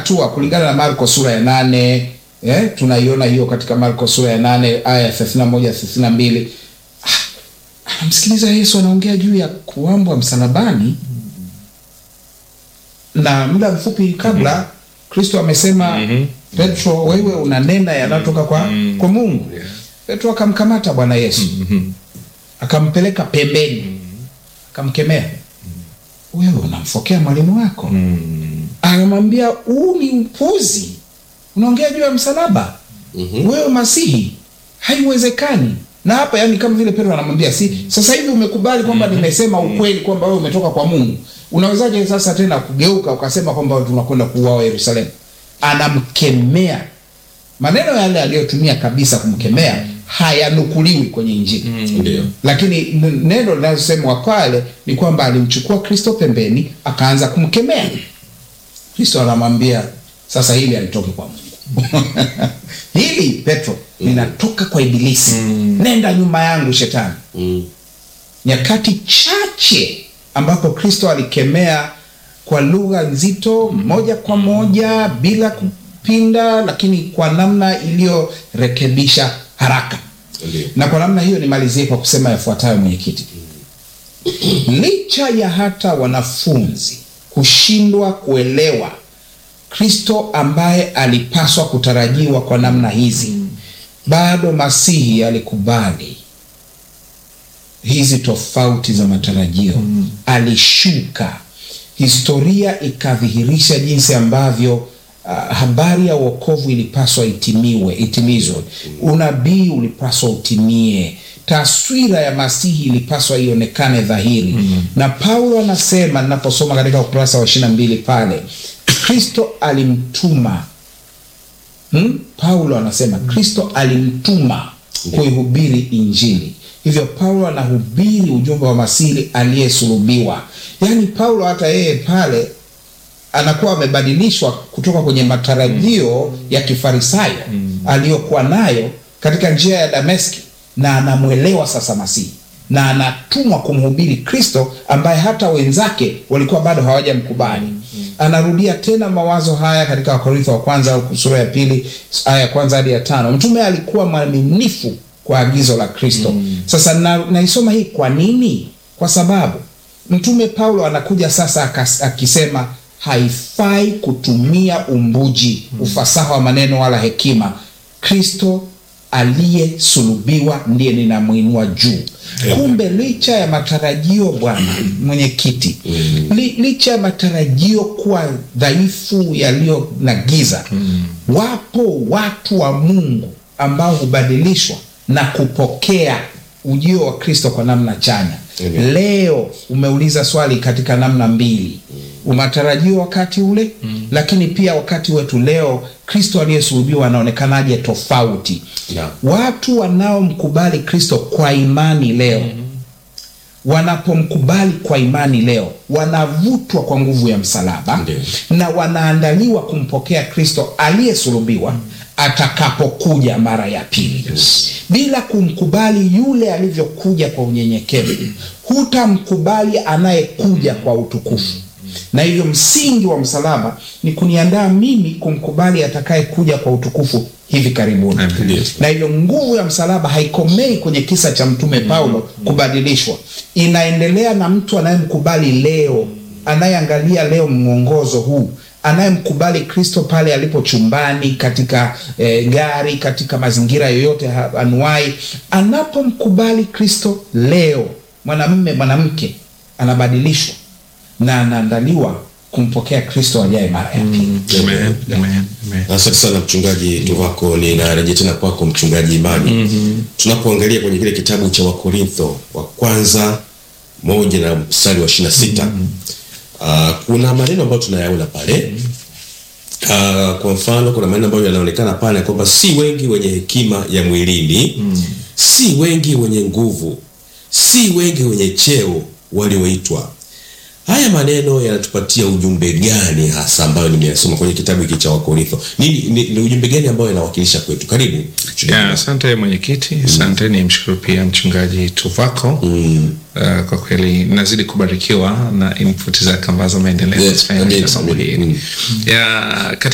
hatua kulingana na Marko sura ya nane eh, tunaiona hiyo katika Marko sura ya nane aya ya thelathini na moja thelathini na mbili anamsikiliza Yesu anaongea juu ya kuambwa msalabani, na muda mfupi kabla Kristo amesema Petro, wewe unanena yanayotoka kwa, kwa Mungu. Petro akamkamata Bwana Yesu akampeleka pembeni, akamkemea, wewe unamfokea mwalimu wako. Anamwambia huu ni upuzi, unaongea juu ya msalaba wewe Masihi, haiwezekani. Na hapa yani, kama vile Petro anamwambia si sasa hivi umekubali kwamba nimesema ukweli kwamba wewe umetoka kwa Mungu, unawezaje sasa tena kugeuka ukasema kwamba tunakwenda kuuawa Yerusalemu? Anamkemea. Maneno yale aliyotumia kabisa kumkemea hayanukuliwi kwenye Injili Ndio. lakini n- neno linalosemwa pale ni kwamba alimchukua Kristo pembeni akaanza kumkemea. Kristo anamwambia sasa, hili alitoke kwa Mungu hili Petro linatoka kwa Ibilisi, nenda nyuma yangu Shetani. Mm. Nyakati chache ambapo Kristo alikemea kwa lugha nzito, moja kwa moja, bila kupinda, lakini kwa namna iliyorekebisha haraka Ndio. na kwa namna hiyo nimalizie kwa kusema yafuatayo, mwenyekiti. Licha ya hata wanafunzi kushindwa kuelewa Kristo ambaye alipaswa kutarajiwa kwa namna hizi, bado Masihi alikubali hizi tofauti za matarajio. Alishuka, historia ikadhihirisha jinsi ambavyo ah, habari ya wokovu ilipaswa itimiwe itimizwe, unabii ulipaswa utimie, taswira ya Masihi ilipaswa ionekane dhahiri. Na Paulo anasema, ninaposoma katika ukurasa wa ishirini na mbili pale, Kristo alimtuma Hmm? Paulo anasema Kristo alimtuma kuihubiri Injili. Hivyo Paulo anahubiri ujumbe wa Masihi aliyesulubiwa. Yaani Paulo hata yeye pale anakuwa amebadilishwa kutoka kwenye matarajio ya kifarisayo aliyokuwa nayo katika njia ya Dameski, na anamwelewa sasa Masihi na anatumwa kumhubiri Kristo ambaye hata wenzake walikuwa bado hawajamkubali. Anarudia tena mawazo haya katika Wakorintho wa kwanza sura ya pili aya ya kwanza hadi ya tano. Mtume alikuwa mwaminifu kwa agizo la Kristo. Sasa na, naisoma hii kwa nini? Kwa sababu Mtume Paulo anakuja sasa akas- akisema haifai kutumia umbuji, ufasaha wa maneno wala hekima. Kristo aliyesulubiwa ndiye ninamwinua juu. Kumbe licha ya matarajio, bwana mwenyekiti, li, licha ya matarajio kuwa dhaifu yaliyo na giza, wapo watu wa Mungu ambao hubadilishwa na kupokea ujio wa Kristo kwa namna chanya. Amen. Leo umeuliza swali katika namna mbili, umatarajio wakati ule lakini pia wakati wetu leo, Kristo aliyesulubiwa anaonekanaje tofauti? Naam. Watu wanaomkubali Kristo kwa imani leo wanapomkubali kwa imani leo wanavutwa kwa nguvu ya msalaba Ndiyo. na wanaandaliwa kumpokea Kristo aliyesulubiwa atakapokuja mara ya pili. Bila kumkubali yule alivyokuja kwa unyenyekevu, hutamkubali anayekuja kwa utukufu. Na hivyo msingi wa msalaba ni kuniandaa mimi kumkubali atakayekuja kwa utukufu hivi karibuni Ndiyo. na hivyo nguvu ya msalaba haikomei kwenye kisa cha mtume Paulo kubadilishwa, inaendelea na mtu anayemkubali leo, anayeangalia leo mwongozo huu, anayemkubali Kristo pale alipo chumbani, katika eh, gari, katika mazingira yoyote ha- anuai. Anapomkubali Kristo leo, mwanamume mwanamke anabadilishwa na anaandaliwa kumpokea Kristo ajaye mara ya pili. Amen, amen, amen. Asante sana mchungaji Tuvako, ninarejea tena kwako mchungaji Imani. Tunapoangalia kwenye kile kitabu cha Wakorintho wa kwanza moja na mstari wa ishirini na sita kuna maneno ambayo tunayaona pale Ah, kwa mfano kuna maneno ambayo yanaonekana pale kwamba si wengi wenye hekima ya mwilini si wengi wenye nguvu si wengi wenye cheo walioitwa haya maneno yanatupatia ujumbe gani hasa ambayo nimeyasoma kwenye kitabu hiki cha wakorintho ni, ni, ni ujumbe gani ambayo yanawakilisha kwetu karibu Ya, asante mwenyekiti, asante. Ni mshukuru pia mchungaji Tuvako. Mm. Uh, kwa kweli nazidi kubarikiwa na input zake ambazo ameendelea Yes, kuzifanya amen, katika somo amen. hili Mm. ya